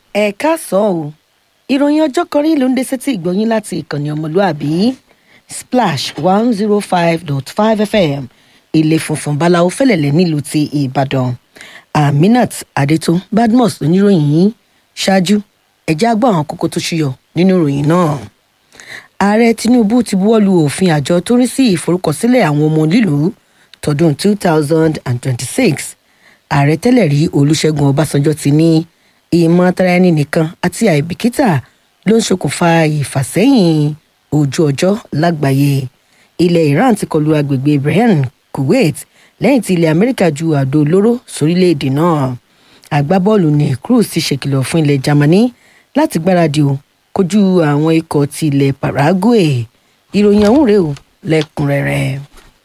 ẹ káàsán o ìròyìn ọjọ́ kan rí ló ń dé sétí ìgbọ́yìn láti ìkànnì ọmọlúàbí splash one zero five dot five fm ilé funfun báláwo fẹlẹ̀lẹ̀ nílùú ti ìbàdàn aminat adétún badmus oníròyìn yìí ṣáájú ẹ̀já gbọ́ àwọn kókó tó ṣúyọ nínú ìròyìn náà ààrẹ tinubu ti buwọ́lu òfin àjọ tó rí sí ìforúkọsílẹ̀ àwọn ọmọ lílùú tọdún two thousand and twenty-six ààrẹ tẹ́lẹ̀ rí olùṣègùn ọbásanjọ́ ti ní ìmọ̀ tara ẹni nìkan àti àìbìkítà ló ń ṣokùnfà ìfàsẹ́yìn ojú ọjọ́ lágbàáyé ilẹ̀ iran ti kọlu agbègbè ibrahim kuwait lẹ́yìn tí ilẹ̀ amẹ́ríkà ju àdó olóró sórílẹ̀‐èdè náà agbábọ́ọ̀lù ní cruz ti ṣèkìlọ̀ fún ilẹ̀ germany láti gbáradì o kojú àwọn ikọ̀ ti ilẹ̀ paraguay ìròyìn ọ̀hún rèé o lẹ́kùnrẹ́rẹ́.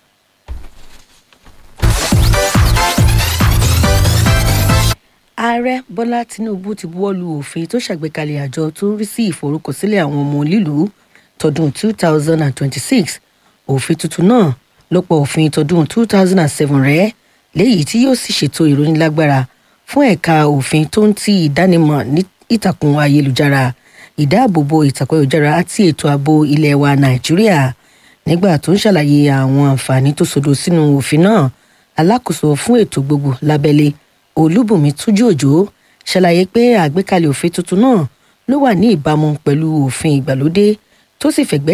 ààrẹ bọ́lá tinubu ti buwọ́ lu òfin tó ṣàgbékalẹ̀ àjọ tó ń rí sí ìforúkọsílẹ̀ àwọn ọmọ lílùú tọdún 2026 òfin tuntun náà ló pọ̀ òfin tọdún 2007 rẹ̀ léyìí tí yóò sì ṣètò ìrónílágbára fún ẹ̀ka òfin tó ń ti ìdánimọ̀ ní ìtàkùn ayélujára ìdáàbòbò ìtàkùn ayélujára àti ètò ààbò ilẹ̀ wa nàìjíríà nígbà tó ń ṣàlàyé àwọn àǹfààní tó sodo sínú òfin náà alákòóso fún ètò gbogbo lábẹ́lé olúbùnmi túnjú òjò ṣàlàyé pé àgbékalẹ̀ òfin tuntun náà ló wà ní ìbámu pẹ̀lú òfin ìgbàlódé tó sì fẹ̀gbẹ́